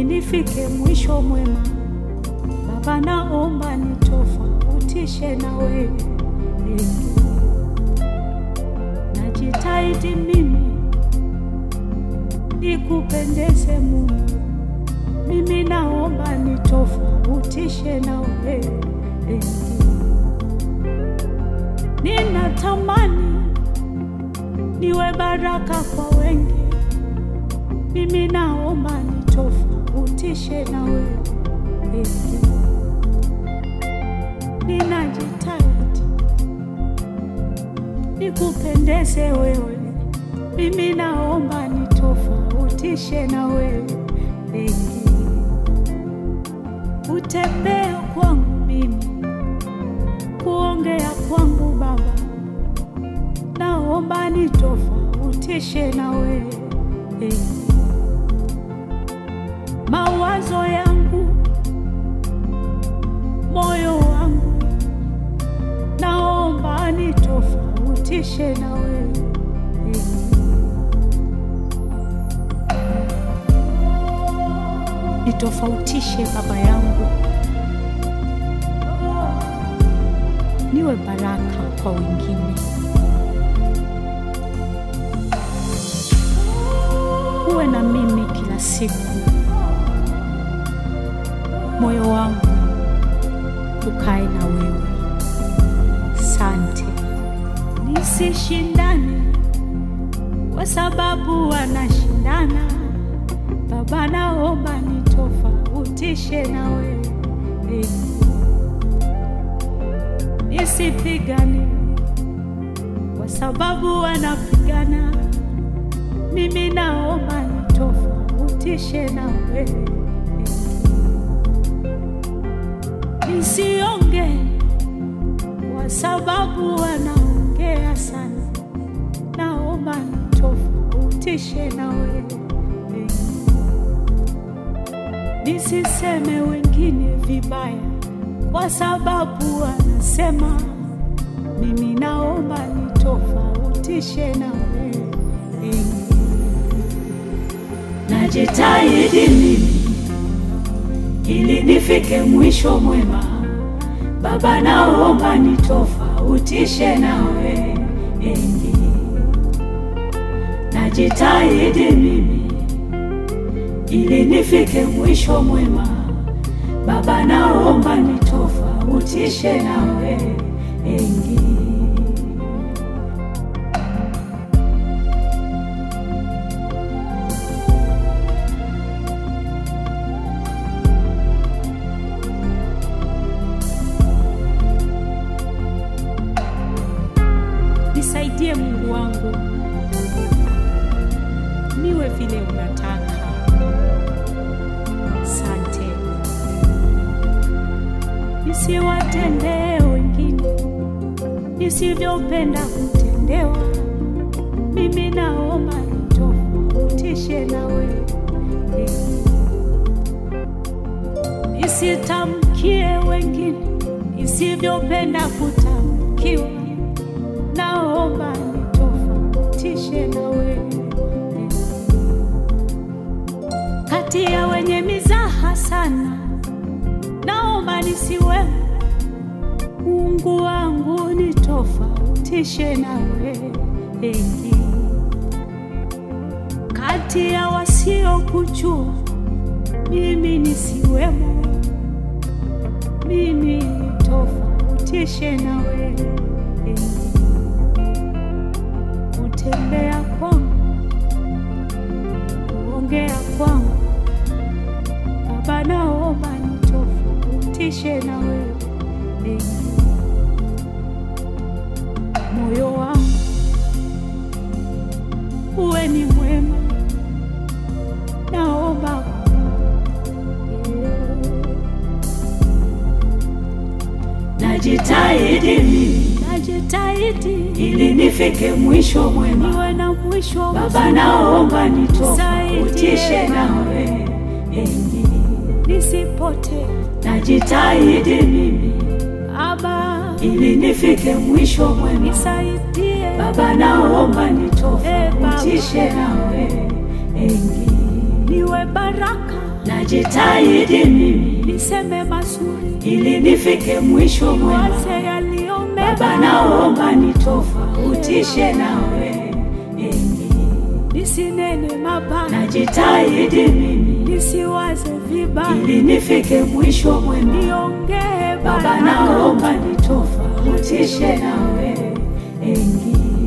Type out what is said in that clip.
nifike mwisho mwema. Baba, naomba nitofautishe na wewe. Najitahidi mimi nikupendeze Mungu, mimi naomba nitofautishe na wewe. Ninatamani niwe baraka kwa wengi, mimi naomba nitofautishe na wewe. Ninajitahidi nikupendeze wewe, mimi naomba nitofautishe na wewe. Utembea kwangu mimi, kuongea kwangu Baba, naomba nitofautishe na wewe. Mawazo yangu, moyo wangu, naomba nitofautishe na wewe. Nitofautishe Baba yangu, niwe baraka kwa wengine. Uwe na mimi kila siku, moyo wangu ukae na wewe. Sante, nisishindane kwa sababu wanashindana. Baba, naomba nitofautishe na wewe, nisipigane kwa sababu wanapigana. Mimi naomba nitofautishe na wewe, nisionge kwa sababu wanaongea sana. Naomba nitofautishe na wewe, nisiseme wengine vibaya kwa sababu wanasema. Mimi naomba nitofautishe na wewe. Najitahidi mimi ili nifike mwisho mwema. Baba, naomba nitofautishe na wewe. Najitahidi mimi ili nifike mwisho mwema. Baba, naomba nitofautishe na wewe. Nisaidie Mungu wangu, niwe vile unataka. Sante, nisiwatendee wengine nisivyopenda kutendewa. Mimi naomba nitofautishe na wewe, nisitamkie wengine nisivyopenda kutamkiwa naomba nitofautishe na wewe. Kati ya wenye mizaha sana, naomba nisiwe. Mungu wangu nitofautishe na wewe. Kati ya wasiokujua, mimi nisiwemo. Mimi nitofautishe na wewe kutembea kwangu, kuongea kwangu, Baba, naomba nitofautishe na wewe. Moyo wangu uwe ni mwema, naomba najitahidi mimi najitahidi ili nifike mwisho mwema. niwe na mwisho Baba, naomba nitofautishe na wewe. nisipotee Najitahidi mimi Baba, ili nifike mwisho mwema. nisaidie Baba, naomba nitofautishe na wewe. niwe baraka najitahidi mimi niseme mazuri, ili nifike mwisho mwema. waze yaliyo Baba, mema, naomba nitofautishe nawe, Enyi. nisinene mabaya, najitahidi mimi nisiwaze vibaya, ili nifike mwisho mwema. niongee Baba, baraka. naomba nitofautishe nawe, Enyi.